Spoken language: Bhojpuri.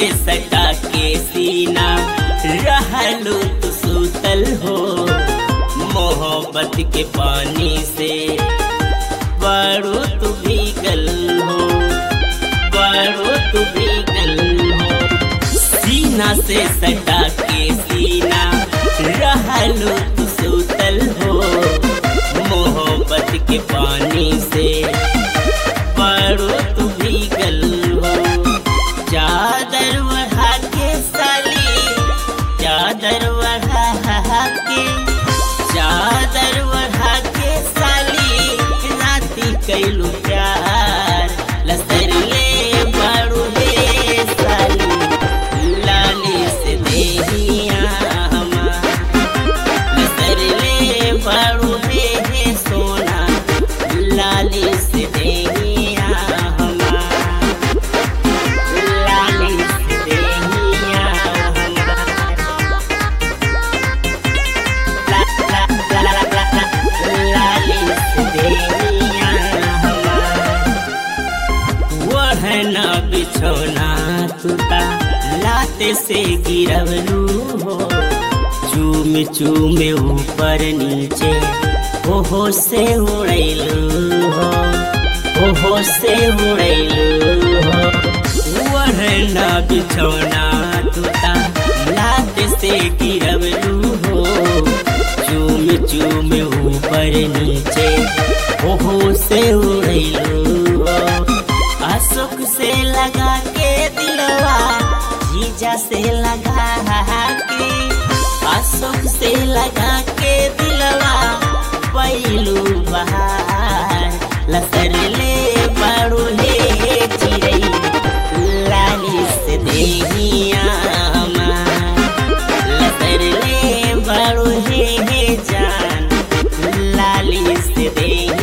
से सटा के सीना रहलू तू सूतल हो मोहब्बत के पानी से बड़ो तू भीगल हो बड़ो तू भीगल हो सीना से सटा के सीना रहलू तू सूतल हो मोहब्बत के पानी से बड़ो तू भीगल हो चादर बढ़ा के साली चादर बढ़ा के चादर बढ़ा के साली राती कैलू प्यार लसरले बड़ू हे साली लाली से देहिया हमार लसरले बड़ू हे सोना लाली से देहिया हमार लाली से देहिया हमार ला ला ला ला ला ला लाली से देहिया हमार वहना बिछौना तुता लाते से गिरवलू हो चूम चूम ऊपर नीचे ओहो से उड़ैलू हो ओहो से उड़ैलू हो वहना बिछौना तुता लाते से गिरवलू हो चूम चूम ऊपर नीचे ओहो से उड़ैलू हो अशोक से लगा के दिलवा जीजा से लगा के अशोक से लगा के दिलवा पैलू बहार लसरले बड़ू हे चिड़ै लाली से देहिया हमार लसरले बड़ू हे जान लाली से देहिया